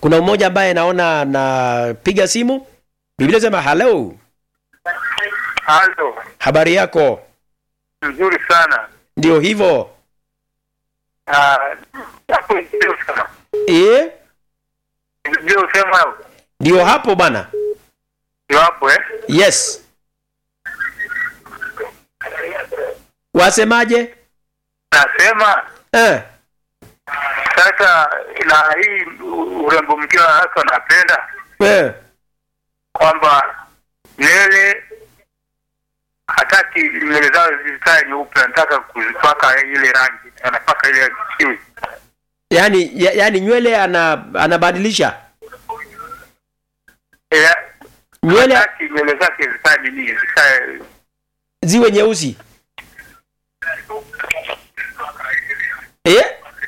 kuna mmoja ambaye naona anapiga simu biblia sema hello Halo, habari yako nzuri sana. ndio hivyo Ah, hapo ndio sema. e? Ndio sema ndio hapo bana ndio hapo eh. yes wasemaje Nasema eh. sasa na hii urembo mkiwa hasa napenda Eh. kwamba nywele hataki nywele zao zikae nyeupe, anataka kuzipaka ile rangi, anapaka ile kiwi. yani ya, yani nywele ana, anabadilisha Eh, nywele hataki nywele zake zikae nini, zikae ziwe nyeusi eh?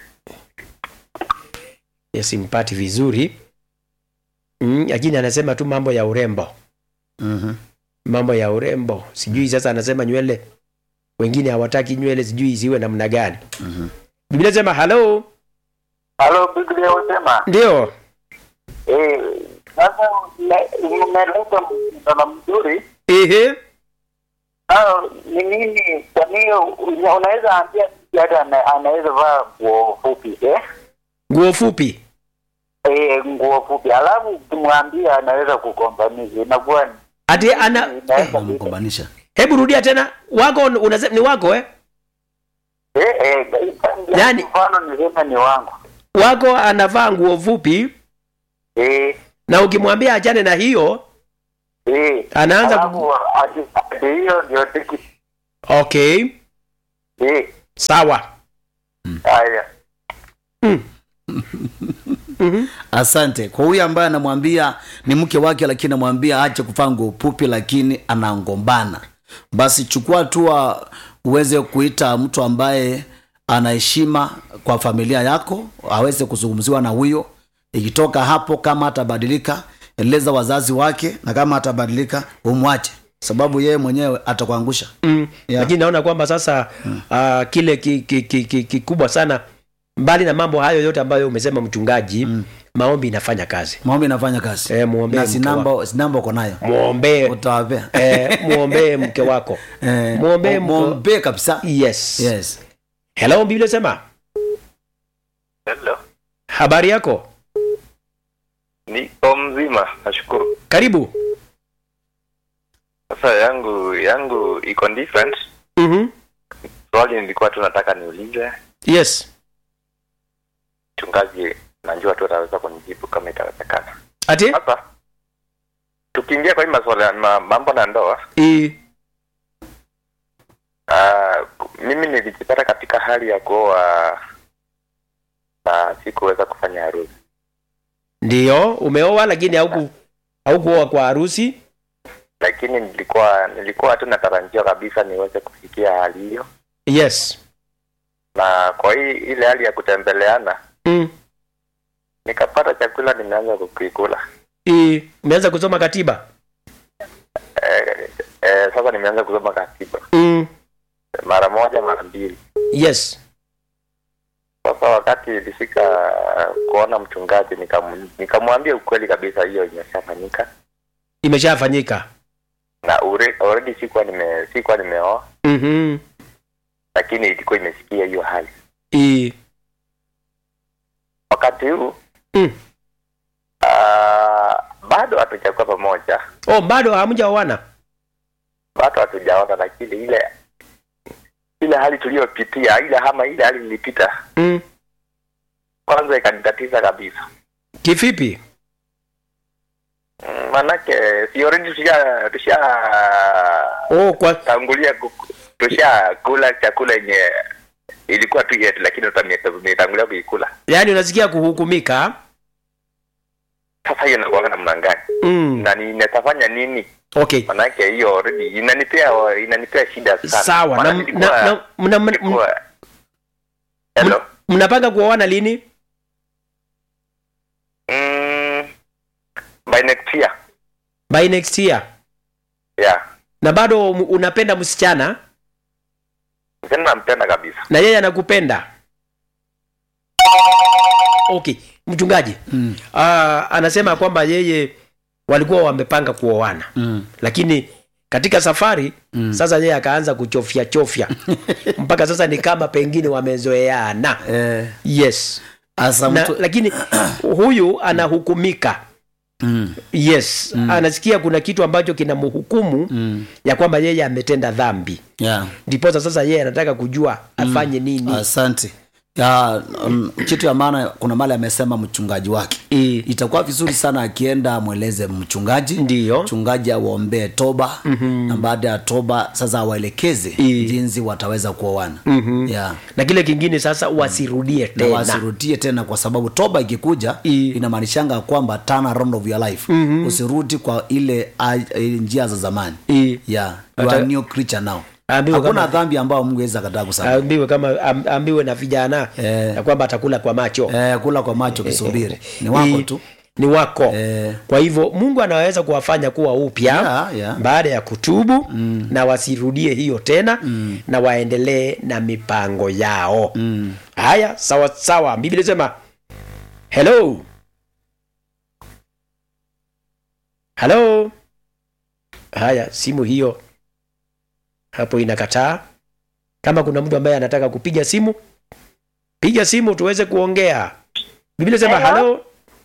yasimpati vizuri Mm, lakini anasema tu mambo ya urembo Mhm. mambo ya urembo sijui sasa anasema nywele wengine hawataki nywele sijui ziwe namna gani Mhm. biblia sema halo Halo, Biblia husema ndio eh, sasa umeleta mfano mzuri ehe au ni nini? Kwa hiyo unaweza ambia mtu hata ana- anaweza vaa nguo fupi eh? nguo fupi Eh, nguo fupi, alafu ukimwambia anaweza kukombanisha, inakuwa ni- ati ana inaweza Wamegombanisha. hebu rudia tena wako unasema ni wako eh? eh, eh, Yani- mfano niseme ni wangu wako anavaa nguo fupi eh, na ukimwambia achane na hiyo eh, anaanza ku... alafu ati- ati hiyo ndio tiki okay eh, sawa haya mm. mm-hmm. Asante kwa huyu ambaye anamwambia ni mke wake, lakini anamwambia ache kuvaa nguo fupi, lakini anangombana. Basi chukua hatua uweze kuita mtu ambaye ana heshima kwa familia yako, aweze kuzungumziwa na huyo. Ikitoka hapo, kama atabadilika, eleza wazazi wake, na kama atabadilika, umwache, sababu yeye mwenyewe atakuangusha. mm. Yeah. lakini naona kwamba sasa uh, kile kikubwa ki, ki, ki, kikubwa sana mbali na mambo hayo yote ambayo umesema mchungaji mm. maombi inafanya kazi Maombi inafanya kazi Eh, muombee na mke sinamba sinamba uko nayo mwombee utawapea eh, mwombee mke wako Eh, mwombee mke- mwombee kabisa yes. yes hello biblia sema Hello. habari yako Niko mzima, nashukuru. karibu Sasa yangu yangu iko different. mm-hmm. Swali nilikuwa tu nataka niulize yes mchungaji, najua tu ataweza kunijibu kama itawezekana. ati Sasa tukiingia kwa hii masuala ya ma- mambo na ndoa, I, uh, mimi nilijipata katika hali ya kuoa na sikuweza kufanya harusi, ndio umeoa lakini hauku haukuoa kwa harusi lakini nilikuwa nilikuwa tu natarajia kabisa niweze kufikia hali hiyo, yes na kwa hii ile hali ya kutembeleana mm. nikapata chakula nimeanza kukikula. I, umeanza kusoma katiba eh, eh, sasa nimeanza kusoma katiba mm. mara moja mara mbili yes sasa wakati ilifika kuona mchungaji nikam- nikamwambia ukweli kabisa hiyo imeshafanyika imeshafanyika na ure- already sikuwa nime sikuwa nimeoa mm-hmm. lakini ilikuwa imefikia hiyo hali I, wakati huu mm. uh, bado hatujakuwa pamoja oh bado hamjaoana bado hatujaona lakini ile ile hali tuliyopitia ile ama ile hali nilipita mm. kwanza ikanitatiza kabisa kivipi Mm, manake si already tusha tusha oh kwa tangulia ku- tusha kula chakula yenye ilikuwa tu yetu lakini tumetangulia kuikula yaani unasikia kuhukumika sasa hiyo inakuanga namna gani mm. na ninatafanya nini okay manake hiyo already inanipea inanipea shida sana sawa na, Maana na, nilikuwa- na, mna, mna, nilikuwa- hello mnapanga kuoana lini mm, by next year by next year yeah na bado m- unapenda msichana tena nampenda kabisa na yeye anakupenda okay mchungaji Mm. ah, anasema kwamba yeye walikuwa wamepanga kuoana Mm. lakini katika safari mm. sasa yeye akaanza kuchofya chofya mpaka sasa ni kama pengine wamezoeana Eh, yes asa na, mtu lakini huyu anahukumika mm. yes mm. anasikia kuna kitu ambacho kinamhukumu Mm. ya kwamba yeye ametenda dhambi yeah. ndiposa sasa yeye anataka kujua afanye nini asante ya um, kitu ya maana kuna mali amesema mchungaji wake I, itakuwa vizuri sana akienda amweleze mchungaji ndiyo mchungaji awaombee toba mm-hmm. na baada ya toba sasa awaelekeze I. jinsi wataweza kuoana Mhm. yeah. na kile kingine sasa wasirudie na tena wasirudie tena kwa sababu toba ikikuja I. inamaanishanga kwamba turn around of your life mm-hmm. usirudi kwa ile uh, njia za zamani I, yeah. you are a new creature now Ambiwe hakuna kama- dhambi ambayo mungu aweza kataa kusamehe ambiwe kama am, ambiwe na vijana Eh. ya kwamba atakula kwa macho eh, kula kwa macho kisubiri ni wako I- tu ni wako Eh. kwa hivyo mungu anaweza kuwafanya kuwa upya Yeah, yeah. baada ya kutubu mm. na wasirudie hiyo tena mm. na waendelee na mipango yao mm. haya sawa sawa biblia sema hello halo haya simu hiyo hapo inakataa kama kuna mtu ambaye anataka kupiga simu piga simu tuweze kuongea biblia sema Hello? halo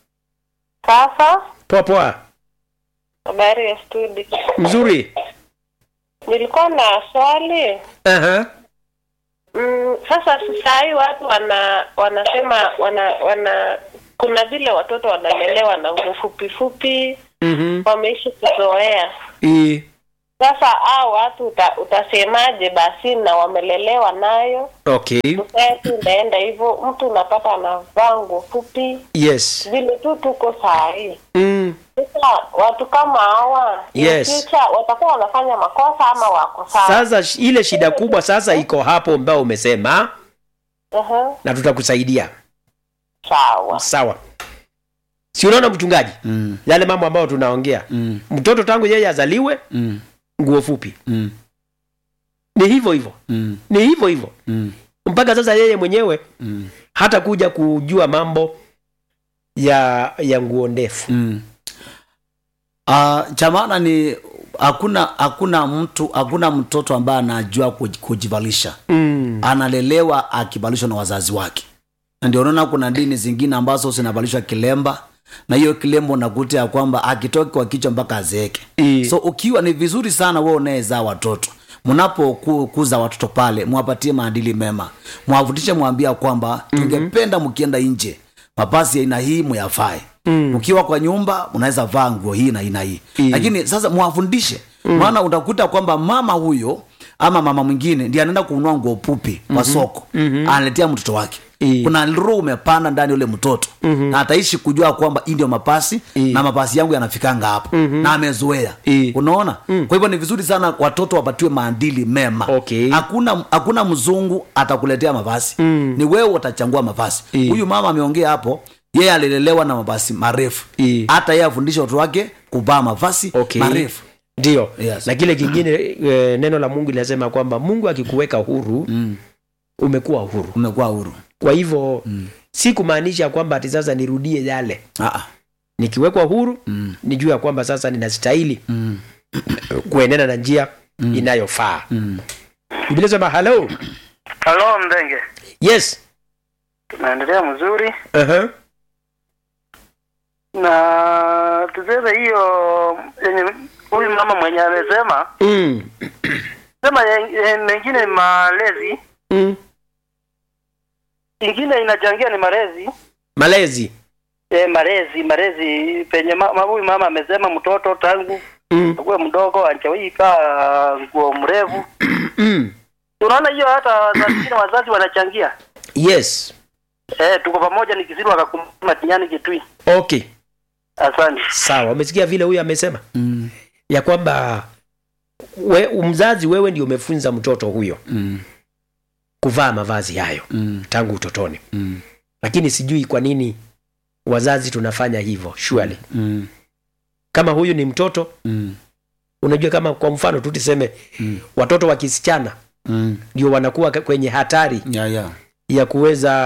Sasa poa poa habari ya studio, mzuri nilikuwa na swali Aha. mm, sasa saa hii watu wana wanasema wana wana kuna vile watoto wanalelewa na nguo fupi fupi, Mhm. wameishi kuzoea. I- Sasa hao watu uta, utasemaje basi, na wamelelewa nayo okay society inaenda hivyo, mtu unapata anavaa nguo fupi yes vile tu tuko saa hii. mm. Sasa watu kama hawa in Yes. future watakuwa wanafanya makosa ama wako sawa? sasa sh- ile shida kubwa sasa iko hapo ambao umesema Aha, na tutakusaidia sawa. sawa si unaona mchungaji Mm. yale mambo ambayo tunaongea Mm. mtoto tangu yeye azaliwe Mm. nguo fupi Mm. ni hivyo hivyo Mm. ni hivyo hivyo Mm. mpaka sasa yeye mwenyewe Mm. hata kuja kujua mambo ya ya nguo ndefu Mm. Uh, cha maana ni hakuna hakuna mtu hakuna mtoto ambaye anajua kuj- kujivalisha mm. analelewa akivalishwa na wazazi wake na ndio unaona kuna dini zingine ambazo zinavalishwa kilemba na hiyo kilemba unakuta ya kwamba akitoki kwa kichwa mpaka azeeke I- so ukiwa ni vizuri sana wewe unayezaa watoto mnapokuza watoto pale mwapatie maadili mema mwafundishe mwambia kwamba tungependa mkienda nje mapasi ya aina hii muyafae Mm. ukiwa kwa nyumba unaweza vaa nguo hii na aina hii Mm. lakini sasa mwafundishe maana utakuta kwamba mama huyo ama mama mwingine ndiye anaenda kununua nguo pupi kwa soko analetea mtoto wake I. kuna roho umepanda ndani ya ule mtoto na ataishi kujua kwamba hii ndio mapasi I. na mapasi yangu yanafikanga hapo na amezoea I. unaona kwa hivyo ni vizuri sana watoto wapatiwe maadili mema Okay. hakuna hakuna mzungu atakuletea mavazi Mm. ni wewe utachangua mavazi I. huyu mama ameongea hapo yeye alilelewa na mavazi marefu I. hata yeye afundisha watoto wake kuvaa mavazi Okay. marefu ndio Yes. na kile kingine e, neno la mungu linasema kwamba mungu akikuweka huru mm. umekuwa huru umekuwa huru kwa hivyo mm. si kumaanisha kwamba ati sasa nirudie yale Ah, ah. nikiwekwa huru Mm. nijue ya kwamba sasa ninastahili Mm. kuenenda na njia mm. inayofaa Mm. biblia sema halo halo mdenge yes tunaendelea mzuri uh-huh. na tuseme hiyo yenye huyu mama mwenye amesema mm. sema ye- ye- mengine ni malezi mm. ingine inachangia ni malezi malezi e, malezi malezi penye ma- ma- huyu mama amesema mtoto tangu mm. akuwe mdogo anchawika nguo mrefu mm. unaona hiyo hata saa zingine wazazi wanachangia yes e, tuko pamoja nikisiru akakumma tinyani kitui okay asante sawa umesikia vile huyu amesema Mm. ya kwamba we, mzazi wewe ndio umefunza mtoto huyo Mm. kuvaa mavazi hayo Mm. tangu utotoni Mm. lakini sijui kwa nini wazazi tunafanya hivyo surely Mm. kama huyu ni mtoto Mm. unajua kama kwa mfano tu tuseme Mm. watoto wa kisichana Mm. ndio wanakuwa ka- kwenye hatari Yeah, yeah. ya kuweza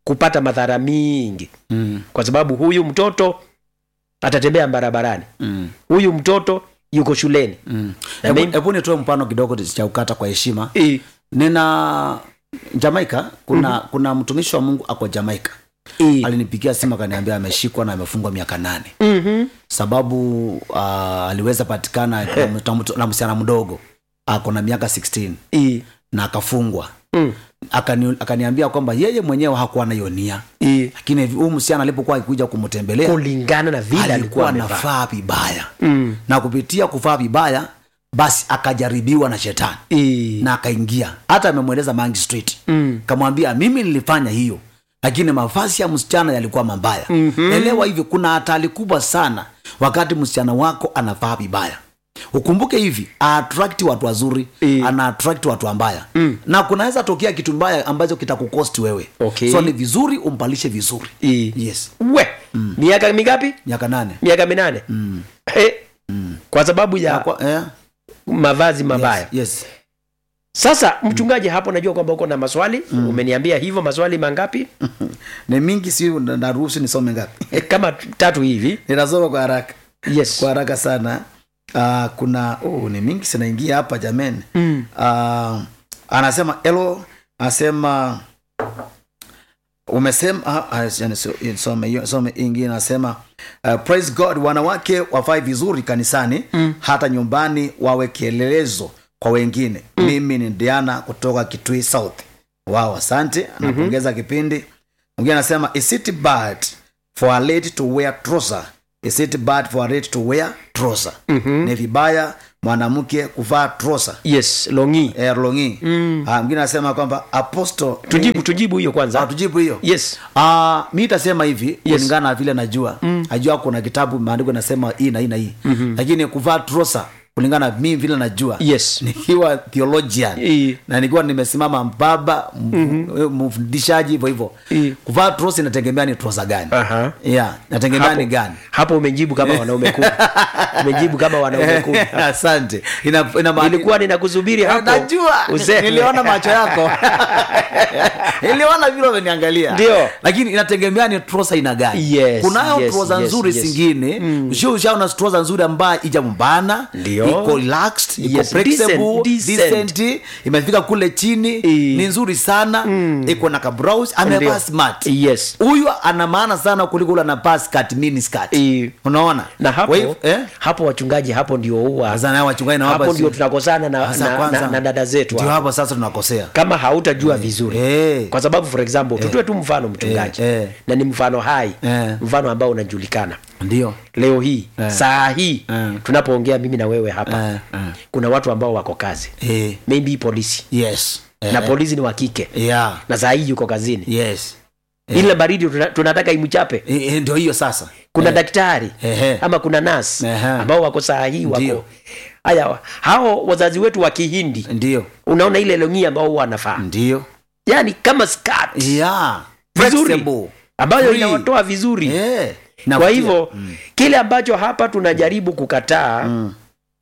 kupata madhara mingi Mm. kwa sababu huyu mtoto atatembea barabarani Mm. huyu mtoto yuko shuleni Mm. Na Hebu- mimi- hebu nitoe mfano kidogo cha ukata kwa heshima I, nina jamaika kuna kuna mtumishi wa mungu ako jamaika i, alinipigia simu akaniambia ameshikwa na amefungwa miaka nane mhm, sababu uh, aliweza patikana na mtu- na msichana mdogo ako na miaka 16 i, na akafungwa mm, Akani, akaniambia kwamba yeye mwenyewe hakuwa na hiyo nia i. lakini hivi huyu msichana alipokuwa akikuja kumtembelea kulingana na vile alikuwa alikuwa amevaa anafaa vibaya Mm, na kupitia kufaa vibaya basi akajaribiwa na shetani i, na akaingia hata amemweleza mangi street mm, kamwambia mimi nilifanya hiyo lakini mavazi ya msichana yalikuwa mabaya Mhm. elewa hivi kuna hatari kubwa sana wakati msichana wako anavaa vibaya ukumbuke hivi aatrakti watu wazuri Eh. ana attract watu wambaya Mm. na kunaweza tokea kitu mbaya ambacho kitakukosti wewe Okay. so ni vizuri umpalishe vizuri i. yes we miaka mingapi miaka nane miaka minane mm. Eh, kwa sababu ya Kwa- eh, mavazi mabaya yes, yes. sasa mchungaji hapo najua kwamba uko na maswali umeniambia hivyo maswali mangapi ni mingi si na- naruhusu nisome ngapi Eh, kama tatu hivi ninasoma kwa haraka yes kwa haraka sana uh, kuna oh, ni mingi sinaingia hapa jameni Mm. uh, anasema elo anasema umesema ah, ah, yani so- some hiyo- some ingine anasema uh, praise god wanawake wafai vizuri kanisani mm. hata nyumbani wawe kielelezo kwa wengine mm. mimi ni diana kutoka kitui south wao asante anapongeza mm-hmm. kipindi mwingine anasema is it bad for a lady to wear trouser is it bad for a lady to wear trouser mm-hmm. ni vibaya mwanamke kuvaa trouser yes longi eh, longi mm. ah, mwingine anasema kwamba apostle tujibu tujibu hiyo Ah, kwanza tujibu hiyo yes Ah, mi tasema hivi Yes. kulingana na vile najua mm. najua kuna kitabu maandiko nasema hii na hii na hii mm-hmm. lakini kuvaa trosa kulingana na mi vile najua yes nikiwa theologian I. na nikiwa nimesimama mbaba mm-hmm. mfundishaji hivyo hivyo I. kuvaa trosa inategemea ni trosa gani Aha. yeah, nategemea hapo, ni gani hapo umejibu kama wanaume kumi umejibu kama wanaume kumi asante ina, ina maana- nilikuwa ninakusubiri hapo najua useme. niliona macho yako niliona vile umeniangalia Ndio. lakini inategemea ni trosa ina gani Yes, kunayo yes, trosa yes, nzuri yes. zingine mm. usio ushaona trosa nzuri ambayo ija mbana Ndio. iko relaxed iko Yes, flexible decent, decent. decent imefika kule chini I. ni nzuri sana iko na kabrows amevaa Ndio. smart yes huyu ana maana sana kuliko ule anavaa skirt mini skirt I. unaona na hapo Kwa hivyo, eh? hapo wachungaji hapo ndio huwa Sasa na wachungaji na hapo hapa ndio si- tunakosana na, Sasa na, kwanza, na, na dada zetu ndio hapo. hapo sasa tunakosea kama hautajua vizuri Eh. kwa sababu for example tutoe tu mfano mchungaji Eh, eh. na ni mfano hai Eh. mfano ambao unajulikana ndio leo hii Eh. saa hii Eh. tunapoongea mimi na wewe hapa Eh, eh. kuna watu ambao wako kazi eh, maybe polisi yes eh, na polisi ni wa kike yeah, na saa hii yuko kazini yes ile baridi tuna- tunataka imchape Eh, eh, ndio hiyo sasa kuna Eh, daktari Ehe. ama kuna nas Ehe. ambao wako saa hii wako Ndio. haya hao wazazi wetu wa kihindi ndio unaona ile longi ambao huwa wanafaa ndio yani kama skirt yeah Vizuri. flexible ambayo Free. inawatoa vizuri eh kwa navutia. hivyo kile ambacho hapa tunajaribu kukataa Mm,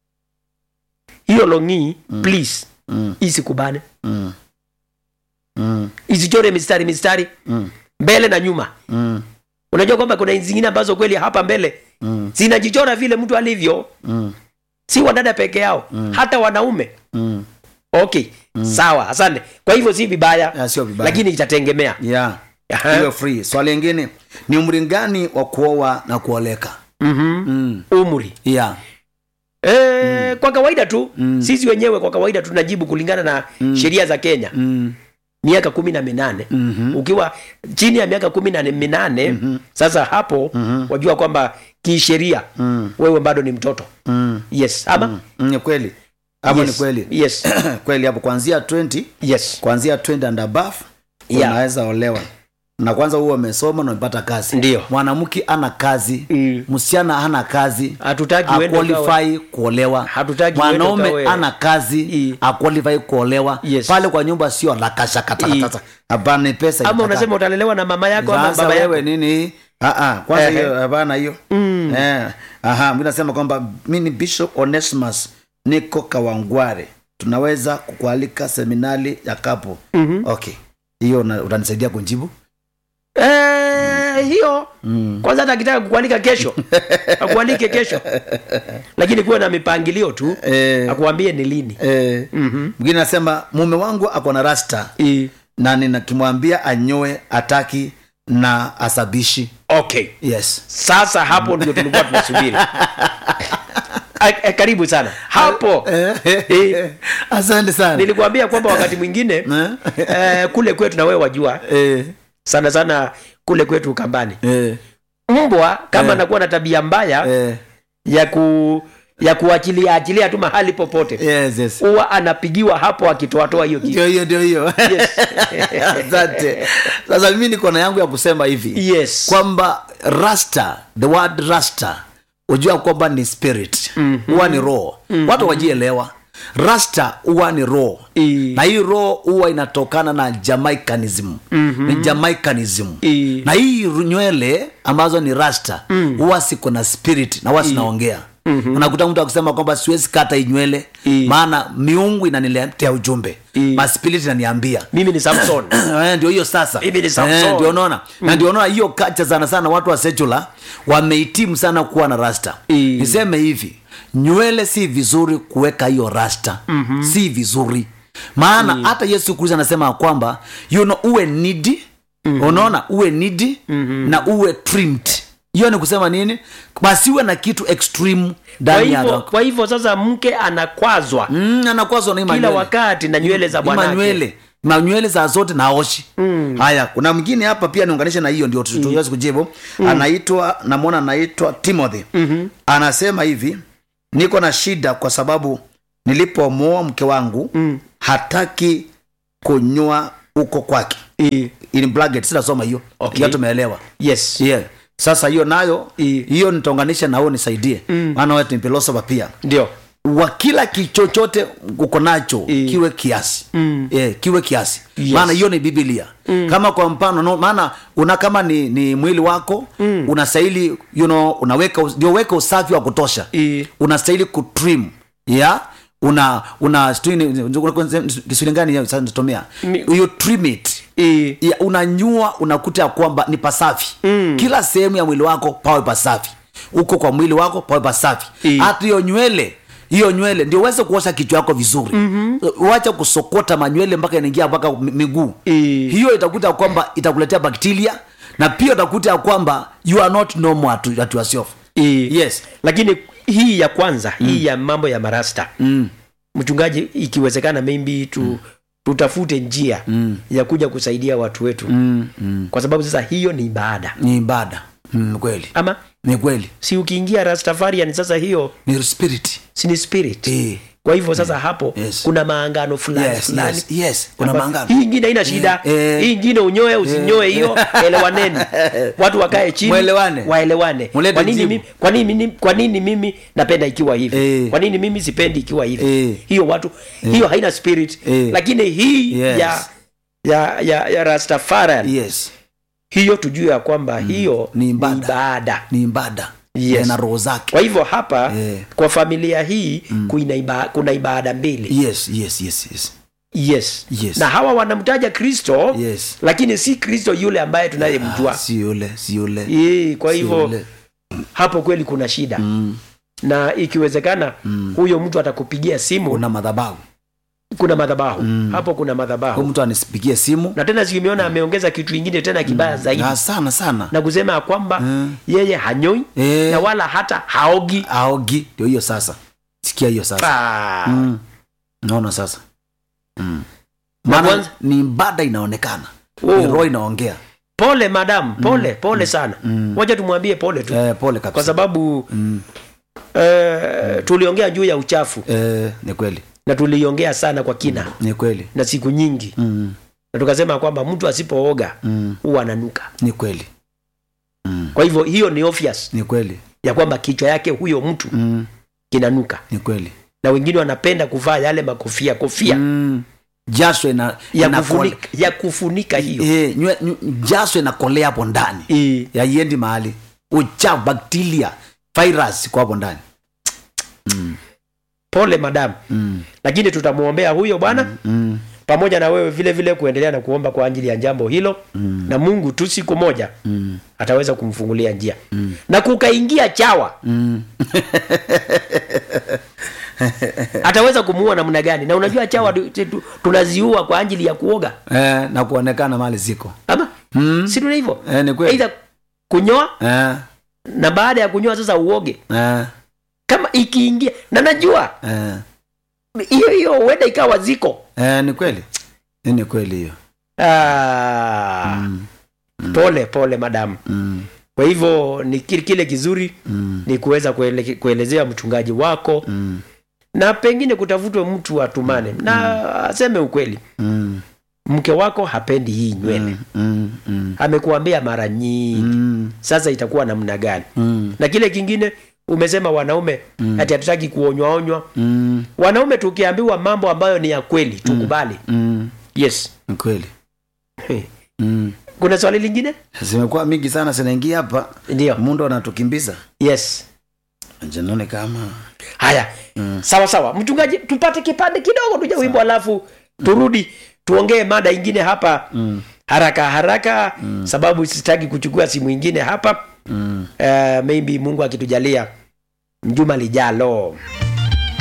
hiyo longi please mm, isikubane mm, mm, isichore mistari mistari mm, mbele na nyuma mm, unajua kwamba kuna zingine ambazo kweli hapa mbele mm, zinajichora vile mtu alivyo mm, si wadada peke yao hata wanaume mm. okay sawa asante kwa hivyo si vibaya Ah, sio vibaya. lakini itategemea yeah Aha. iwe free swali lingine ni umri gani wa kuoa na kuoleka Mhm. mm. umri yeah e, kwa kawaida tu Mm. sisi wenyewe kwa kawaida tunajibu kulingana na sheria za kenya mm. miaka kumi na minane Mhm. ukiwa chini ya miaka kumi na minane sasa hapo wajua kwamba kisheria Mm. wewe bado ni mtoto Mm. yes ama Mm. ni kweli hapo yes. ni kweli yes kweli hapo kuanzia 20 yes kuanzia 20 and above Yeah. unaweza olewa na kwanza huo umesoma na umepata kazi Ndio. mwanamke ana kazi Mm. msichana hana kazi hatutaki uende ukawe- aqualify kuolewa Hatutaki uende mwanaume ukawe- ana kazi I. aqualify kuolewa Yes. pale kwa nyumba sio lakashakatakatata hapana ni pesa ama inataka. unasema utalelewa na mama yako ama Sasa baba yako wewe nini Ah, ah, kwanza Ehe. hiyo hapana hiyo eh, aha mi nasema kwamba mi ni bishop onesimus niko kawangware tunaweza kukualika seminari ya kapo mm-hmm. okay hiyo una- utanisaidia kunjibu Eh, hiyo kwanza hata akitaka kukualika kesho akualike kesho lakini kuwe na mipangilio tu Eh. akuambie ni lini eh, mwingine anasema mume wangu ako na rasta I- na ninakimwambia anyoe ataki na asabishi okay yes sasa hapo ndio tulikuwa tunasubiri A- a- karibu sana hapo Eh, asante sana nilikuambia kwamba wakati mwingine Eh? eh, kule kwetu na wewe wajua eh, sana sana kule kwetu ukambani eh, mbwa kama Eh. anakuwa na tabia mbaya eh, ya ku ya kuachilia achilia tu mahali popote yes, yes. huwa anapigiwa hapo akitoatoa hiyo kitu ndio hiyo ndio hiyo Yes. asante sasa mimi niko na yangu ya kusema hivi yes kwamba rasta the word rasta ujua kwamba ni spirit huwa ni roho watu wajielewa rasta huwa ni roho I- na hii roho huwa inatokana na jamaicanism ni jamaicanism I- na hii nywele ambazo ni rasta huwa siko na spirit na huwa sinaongea unakuta mtu akisema kwamba siwezi kata hii nywele I- maana miungu inaniletea ujumbe I- maspirit inaniambia mimi ni samson Eh, ndio hiyo sasa Mimi ni Samson. Eh, ndio unaona na ndio unaona hiyo kacha sana sana watu wa secular wamehitimu sana kuwa na rasta I- niseme hivi nywele si vizuri kuweka hiyo rasta mm-hmm. si vizuri maana hata yesu kristo anasema ya kwamba you know, uwe nidi mm-hmm. unaona uwe nidi mm-hmm. na uwe trimmed hiyo ni kusema nini basiwe na kitu extreme kwa ndani ya hivyo roho. kwa hivyo sasa mke anakwazwa mm, anakwazwa na hii kila manywele wakati na nywele za Ni bwanake manywele manywele za zote na oshi mm. haya kuna mwingine hapa pia niunganishe na hiyo ndio tu- tuweze kujibu mm. anaitwa namwona anaitwa timothy mm-hmm. anasema hivi niko na shida kwa sababu nilipomwoa mke wangu mm. hataki kunyoa huko kwake I- in bracket sitasoma hiyo Okay. hiyo tumeelewa yes yeah. sasa hiyo nayo I- hiyo nitaunganisha na wewe nisaidie maana wewe ni philosopher pia ndio wa kila kichochote uko nacho I- kiwe kiasi mm. yeah, kiwe kiasi Yes. maana hiyo ni biblia mm. kama kwa mfano no, maana una kama ni, ni mwili wako mm. unastahili you know, unaweka ndio weka usafi wa kutosha I- unastahili kutrim yeah? una una kiswahili gani hiyo sasa nitatumia Mi- you trim it I- ya, unanyua unakuta ya kwamba ni pasafi mm. kila sehemu ya mwili wako pawe pasafi uko kwa mwili wako pawe pasafi I. hata hiyo nywele hiyo nywele ndio uweze kuosha kichwa yako vizuri mm-hmm. wacha kusokota manywele mpaka inaingia mpaka mi- miguu I. hiyo itakuta kwamba itakuletea bakteria na pia utakuta ya kwamba you are not normal at, at yourself I- yes lakini hii ya kwanza mm. hii ya mambo ya marasta mm. mchungaji ikiwezekana maybe tu mm. tutafute njia mm. ya kuja kusaidia watu wetu mm, mm. kwa sababu sasa hiyo ni ibada ni ibada mm, kweli ama ni kweli si ukiingia rastafarian sasa hiyo ni spirit si ni spirit Eh. kwa hivyo sasa hapo Yes. kuna maangano fulani yes, fulani yes, yes. kuna Amba- maangano hii ingine haina shida Eh, eh. hii ingine unyoe usinyoe hiyo elewaneni watu wakae chini Mwelewane. waelewane Mulete kwa nini, jibu. mimi, kwa, nini, mimi- kwa nini mimi napenda ikiwa hivi Eh. kwa nini mimi sipendi ikiwa hivi Eh. hiyo watu hiyo haina spirit Eh. lakini hii Yes. ya ya ya, ya rastafarian yes hiyo tujue ya kwamba hiyo Ni ibada. ibada ni ibada Yes. Eh, na roho zake kwa hivyo hapa Eh. kwa familia hii kuna, iba, kuna ibada mbili yes yes yes yes yes. Yes. na hawa wanamtaja kristo Yes. lakini si kristo yule ambaye tunayemjua Ah, si yule si yule Yee, kwa Si hivyo yule. hapo kweli kuna shida mm. na ikiwezekana mm. huyo mtu atakupigia simu una madhabahu kuna madhabahu mm. hapo kuna huyu madhabahu mtu anisipigie simu na tena simeona ameongeza kitu ingine tena kibaya zaidi Ah, sana sana na kusema ya kwamba Mm. yeye hanyoi Eh. na wala hata haogi aogi ndio hiyo sasa sikia hiyo sasa Ah. mm. naona sasa mm. Na maana kwanza- ni ibada inaonekana Oh. ni roho inaongea pole madam pole pole sana wacha tumwambie pole tu eh, pole kwa kabisa sababu eh, tuliongea juu ya uchafu eh, ni kweli na tuliongea sana kwa kina ni kweli na siku nyingi mm. na tukasema kwamba mtu asipooga Mm. huwa ananuka ni kweli kwa hivyo hiyo ni obvious ni kweli ya kwamba kichwa yake huyo mtu mm. kinanuka ni kweli na wengine wanapenda kuvaa yale makofia kofia mm. jasho ina, ya, inakole- kufunika, ya kufunika hiyo Eh, nywe- nywe- jasho inakolea hapo ndani Eh, yaiendi mahali uchafu bakteria virus iko hapo ndani pole madamu mm. lakini tutamwombea huyo bwana mm. pamoja na wewe vile vile kuendelea na kuomba kwa ajili ya jambo hilo mm. na mungu tu siku moja Mm. ataweza kumfungulia njia mm. na kukaingia chawa Mm. ataweza kumuua namna gani na unajua chawa tu- tu- tunaziua kwa ajili ya kuoga Eh, na kuonekana mali ziko ama mm. si tuna hivyo eh, ni kweli aidha kunyoa eh, na baada ya kunyoa sasa uoge eh, kama ikiingia na najua eh. hiyo hiyo huenda ikawa ziko Eh, ni kweli Hii ni kweli hiyo ah, mm. pole pole madamu Mm. kwa hivyo ni kile, kile kizuri Mm. ni kuweza kuele, kuelezea mchungaji wako Mm. na pengine kutafutwe mtu atumane na aseme ukweli Mm. mke wako hapendi hii nywele Mm. Mm. Mm. amekuambia mara nyingi Mm. sasa itakuwa namna gani Mm. na kile kingine umesema wanaume Mm. ati hatutaki kuonywaonywa Mm. wanaume tukiambiwa mambo ambayo ni ya kweli tukubali Mm. yes Ni kweli mm. kuna swali lingine zimekuwa mingi sana zinaingia hapa ndio mundo anatukimbiza yes janone kama haya Mm. sawa sawa mchungaji tupate kipande kidogo tuja wimbo alafu turudi tuongee mada ingine hapa mm. haraka haraka mm. sababu sitaki kuchukua simu ingine hapa Mm. uh, maybe mungu akitujalia juma lijalo